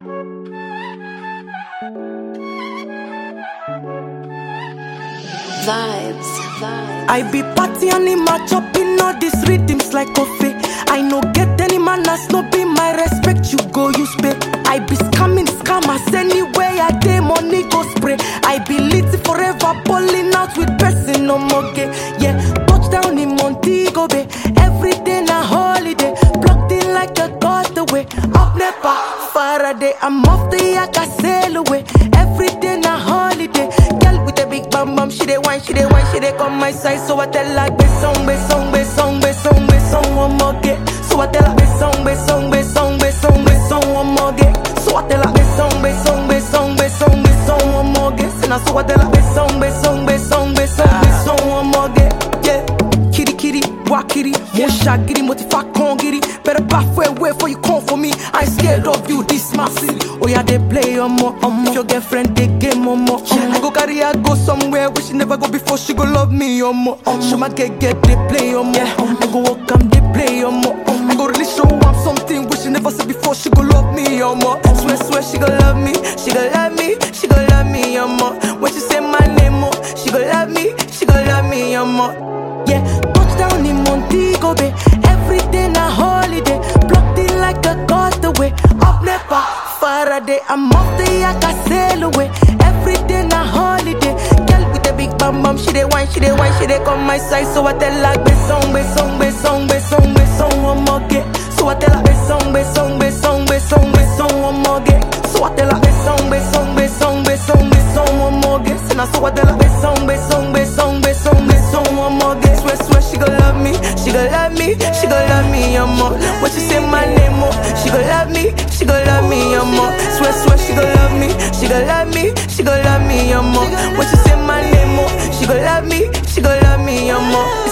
Vibes, vibes. I be party animal chopping all these rhythms like coffee. I no get any manners, no be my respect. You go use pay. I be scamming scammers anywhere I day money go spray. I be lit forever, balling out with person no more gay. Yeah, touchdown in Montego Bay. Every day na holiday, blocked in like a castaway. Up never Faraday, I'm off the yak, I sail away. Every day na holiday. Girl with a big bam bam, she dey wine, she dey wine, she dey come my side. So I tell her, be song, be song, be song, be song, be song, one more get. So I tell her, be song, be song, be song, be song, be song, one more get. So I tell her, be song, be song, be song, be song, be song, one more get. And I so I tell her, be song, be song, be song, be song, be song, one more get. Yeah, kitty kitty, walk kitty, mo shagiri, mo ti fa con giri. Better back way way for you come for me. I ain't scared of you, this my city. Oh yeah, they play on more, on If your girlfriend they game on more. I go carry her go somewhere where she never go before she go love me on more. Show my get get they play on more. I go walk am they play on more. I go really show am something which she never said before. She go love me on more. Swear swear she go love me, she go love me, she go love me on more. When she say my name more, she go love me, she go love me on more. Yeah, touchdown in Montego Bay. Every day na holiday. Blocked in like a castaway. Up never Faraday. I'm off the yak, I sail away. Every day na holiday. Girl with a big bam bam, she dey wine, she dey wine, she dey come my side. So I tell her, be song, be song, be song, be song, be song, one more get. So I tell her, be song, be song, be song, be song, be song, one more get. So I tell her, be song, be song, be song, be song, be song, one more get. And I so I tell her, be song, be song, be song, be song, be song, one more get. Swear, swear, she gon' love me, she gon' love me, she gon' love me, I'm more. When she say my name, more, she gon' love me, she gon' love me, I'm more. Swear, swear, she gon' love me, she gon' love me, she gon' love me, I'm more. When she say my name, more, she gon' love me, she gon' love me, I'm more.